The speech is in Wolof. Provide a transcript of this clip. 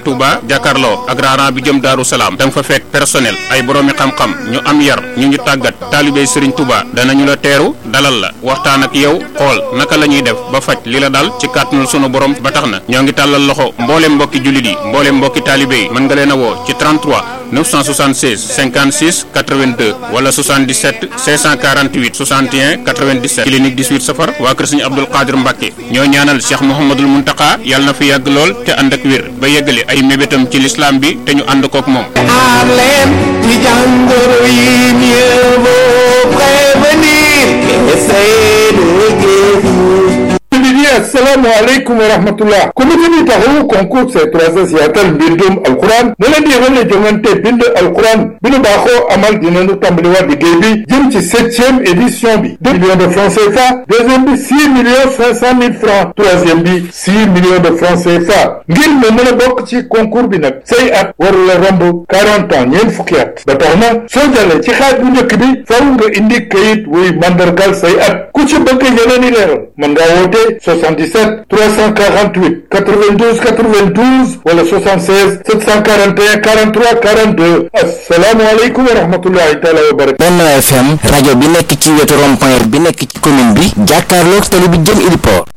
Touba jàkkaarloo ak raaraan bi jëm Daaru Salaam da nga fa fekk personnel ay boroomi xam-xam ñu am yar ñu ñu tàggat taalibey Serigne Touba danañu la teeru dalal la waxtaan ak yow xool naka la ñuy def ba faj li la dal ci kàttanul sunu borom ba tax na ñoo ngi tàllal loxo mbooleem mbokki jullit yi mbooleem mbokki taalibe yi mën nga leen a woo ci 33 976 56 82 wala 77 648 61 97 clinique 18 safar waa kër Serigne Abdoul Qadir Mbacke ñoo ñaanal Cheikh Mouhamadul Muntaka yàlla na fi yàgg lool te ànd ak wér ba yeggale ay mébétam ci lislaam bi te ñu ànd kook moom aar leen ci jàngoro yi mieux vaut prévenir qu'essayer de guérir assalamu alaikum wa rahmatullah kwamitin tahu concours sai trasa siyatar bindum alquran na ladi wani jongante bindu alquran binu ba ko amal dinanu tambalewa da gebi jim ci 7e édition bi 2 millions de francs CFA deuxième bi 6 millions 500 mille francs troisième bi 6 millions de francs CFA ngir mu mën a bokk ci concours bi nag say at waru la romb 40 ans ñeent fukki at ba tax na soo jàllee ci xaaj bu njëkk bi faw nga indi kayit wuy mandargal say at ku ci bëgg yeneen i leeral mën ngaa woote 77 348 92 92 wala 76 741 43 42 asalaamaaleykum wa rahmatullahi taala wa barakatu Benno FM rajo bi nekk ci wetu rond-point bi nekk ci commune bi jàkkaarloog tali bi jëm Ili Port